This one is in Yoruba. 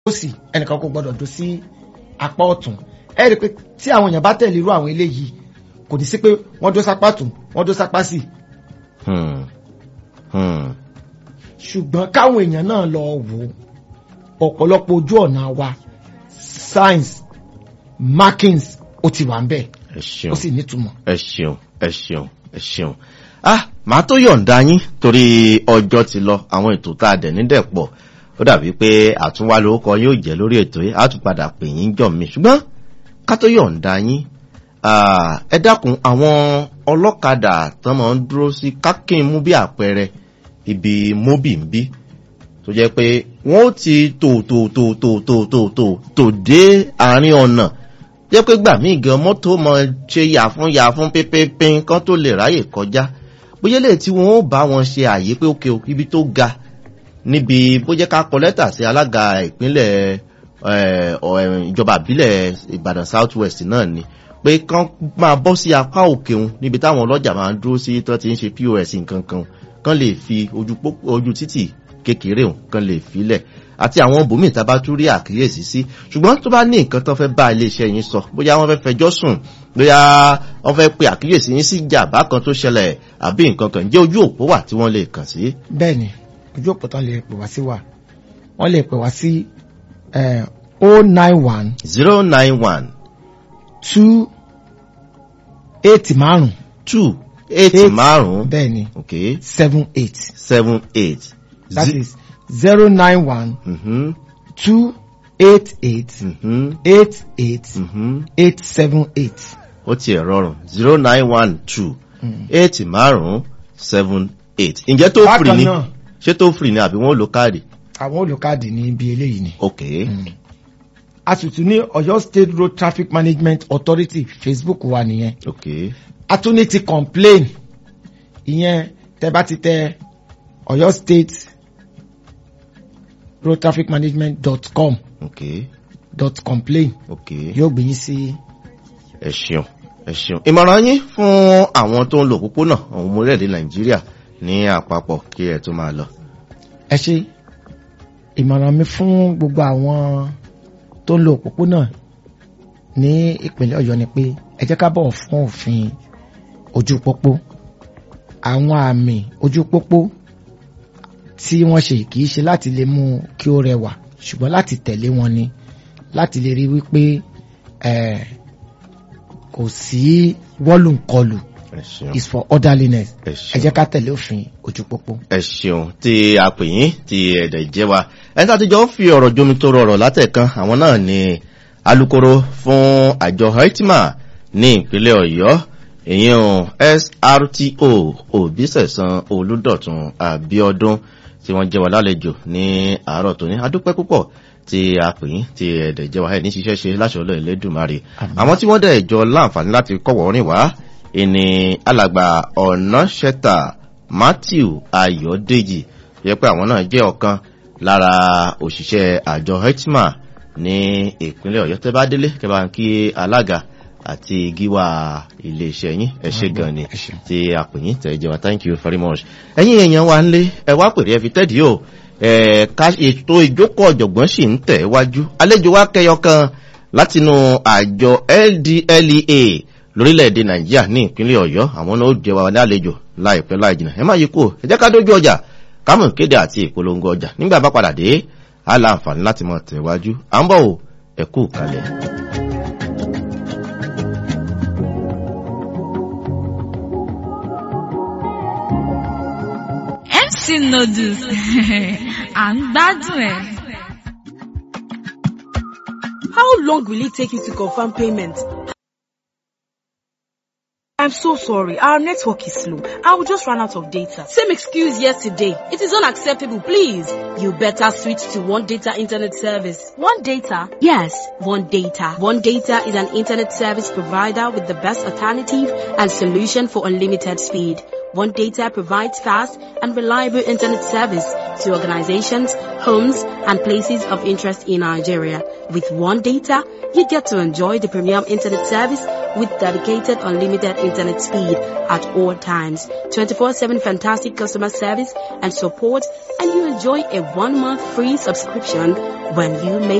òsì ẹnìkan kò gbọdọ̀ dó sí apá ọ̀tún ẹ rí i pé tí àwọn èèyàn bá tẹ̀lé irú àwọn eléyìí kò ní sí pé wọ́n dó sápá tún wọ́n dó sápá sí Hmm. Hmm. ṣùgbọ́n káwọn èèyàn náà lọ wò ó ọ̀pọ̀lọpọ̀ ojú ọ̀nà wa science markings ó ti wà ń bẹ̀ ẹ ṣeun ó sì nítumọ̀. ẹ ṣeun ẹ ṣeun ẹ ṣeun ah màá tó yọ̀ǹda yín torí ọjọ́ ti lọ àwọn ètò tá a dẹ̀ nídẹ̀ pọ̀ ó dàbí pé àtúnwá lórúkọ yóò jẹ́ lórí ètò yìí á tún padà pè yín jọ̀ mí ṣùgbọ́n ká tó yọ̀ǹda yín ah, ẹ dákun àwọn ọlọ́kadà tán máa ń dúró sí kákín mú bí àpẹẹrẹ ibi móbì ń bí tó jẹ́ pé wọ́n ó ti tò tò tò tò tò tò tò tò dé àárín ọ̀nà jẹ́ pé gbà mí gan mọ́tò mọ ṣe yà fún yà fún pínpín kan tó lè ráyè kọjá bóyá lè tí wọ́n ó bá wọn ṣe àyè pé òkè ibi tó ga níbi bó jẹ́ ká kọ lẹ́tà sí alága ìpínlẹ̀ eh, ọ̀, eh, ìjọba àbílẹ̀ ìbàdàn south west náà ni pé kán máa bọ́ sí apá òkè òun níbi táwọn ọlọ́jà máa ń dúró sí tó ti ń ṣe pos nǹkan kan kán lè fi ojú pópó ojú títì kékeré òun kán lè filẹ̀ àti àwọn bòmíì tá a bá tún rí àkíyèsí sí ṣùgbọ́n tó bá ní nǹkan tó fẹ́ bá iléeṣẹ́ yín sọ bóyá wọ́n fẹ́ fẹjọ́ sùn bóyá wọ́n fẹ́ pe àkíyèsí yín sí jàmbá kan tó ṣẹlẹ̀ àbí nǹkan kan jẹ́ ojú òpó wà tí wọ́n lè kàn sí. bẹ́ẹ̀ ni ojú òpó tán lè pè wá sí wa wọ́n lè pè wá sí o nine one zero nine one two eight márùn two eight Eight. márùn-ún bẹ́ẹ̀ ni okay seven eight seven eight. that Zi- is zero nine one Mhm, two eight eight mhm, eight eight mhm. eight seven eight. ó tiẹ̀ rọrùn zero nine one two eight márùn-ún seven eight. ǹjẹ́ tó free bákan ni náà ṣé tó free ni àbí wọ́n lo káàdì. àwọn olùkádì ní ibi eléyìí ni. okay. a sì tún ní Ọ̀yọ́ State Road Traffic Management Authority Facebook wa nìyẹn. okay. a tún ní ti complain ìyẹn tẹ bá ti tẹ Ọ̀yọ́ State Road Traffic Management dot com okay. dot complain okay. yóò gbé yín sí. ẹ ṣeun ẹ ṣeun ìmọ̀ràn yín fún àwọn tó ń lo òpópónà àwọn ọmọ orílẹ̀-èdè nàìjíríà ní àpapọ̀ kí ẹ tó máa lọ. ẹ ṣe ìmọ̀ràn mi fún gbogbo àwọn tó ń lo òpópónà ní ìpínlẹ̀ ọ̀yọ́ ni pé ẹ jẹ́ ká bọ̀wọ̀ fún òfin ojú pópó àwọn àmì ojú pópó tí wọ́n ṣe kì í ṣe láti lè mú kí ó rẹwà ṣùgbọ́n láti tẹ̀lé wọn ni láti lè rí wípé eh, kò sí wọ́lùǹkọlù ẹ ṣeun is for orderliness ẹ ẹ ṣeun jẹ́ ká tẹ̀lé òfin ojú pópó. ẹ ṣeun tí a pè yín tí ẹ̀dẹ̀ jẹ́ wa ẹni tí a ti jọ ń fi ọ̀rọ̀ jomi tó rọrọ̀ látẹ̀kan àwọn náà ni alukoro fún àjọ haitima ní ìpínlẹ̀ ọ̀yọ́ ìyẹn srto òbísẹ̀sán olùdọ̀tun àbíọ́dún tí wọ́n jẹ́ wa lálejò ní àárọ̀ tòní adúpẹ́ púpọ̀ tí a pè yín tí ẹ̀dẹ̀ jẹ́ wa ẹ̀ ní ṣiṣẹ́ ṣe láṣọ ọlọ́ ìlẹ́dùnmarè àwọn tí wọ́n dẹ̀ jọ láǹfààní láti kọ̀wọ́ rìn wá ìní alàgbà ọ̀nà ṣẹ́ta matthew ayọ̀dèjì yẹ pé àwọn náà jẹ́ ọ̀kan lára òṣìṣẹ́ àjọ hetma ní ìpínlẹ̀ ọ̀yọ́ tẹ́ bá délé kẹ́ bá ń kí alága àti gíwá iléeṣẹ́ yín ẹ ṣé gan ni ẹ ṣé. tí a pè yín tẹ̀ jẹ́ wa thank you very much ẹ̀yin èèyàn wa ńlé ẹ wá pèrè ẹ fi tẹ́dí o ẹ̀ ká ètò ìjókòó ọ̀jọ̀gbọ́n sì ń tẹ̀ wájú àlejò wa kẹyọ kan látinú àjọ ldlea lórílẹ̀‐èdè nàìjíríà ní ìpínlẹ̀ ọ̀yọ́ àwọn náà ó jẹ́ wa lálejò láìpẹ́ láì jìnnà ẹ má yí kúrò ẹ jẹ́ ká dójú ọjà kámọ̀ kéde àti ìpolongo ọjà nígbà bá padà dé á láǹfààní láti mọ̀ tẹ̀wájú à ń bọ̀ o ẹ kú kalẹ̀. mc noodles à ń gbádùn ẹ̀. How long will it take you to confirm payment? I'm so sorry. Our network is slow. I will just run out of data. Same excuse yesterday. It is unacceptable, please. You better switch to One Data Internet Service. One Data? Yes, One Data. One Data is an internet service provider with the best alternative and solution for unlimited speed. One Data provides fast and reliable internet service to organizations, homes, and places of interest in Nigeria. With One Data, you get to enjoy the premium internet service with dedicated unlimited internet speed at all times, 24-7 fantastic customer service and support, and you enjoy a one-month free subscription when you make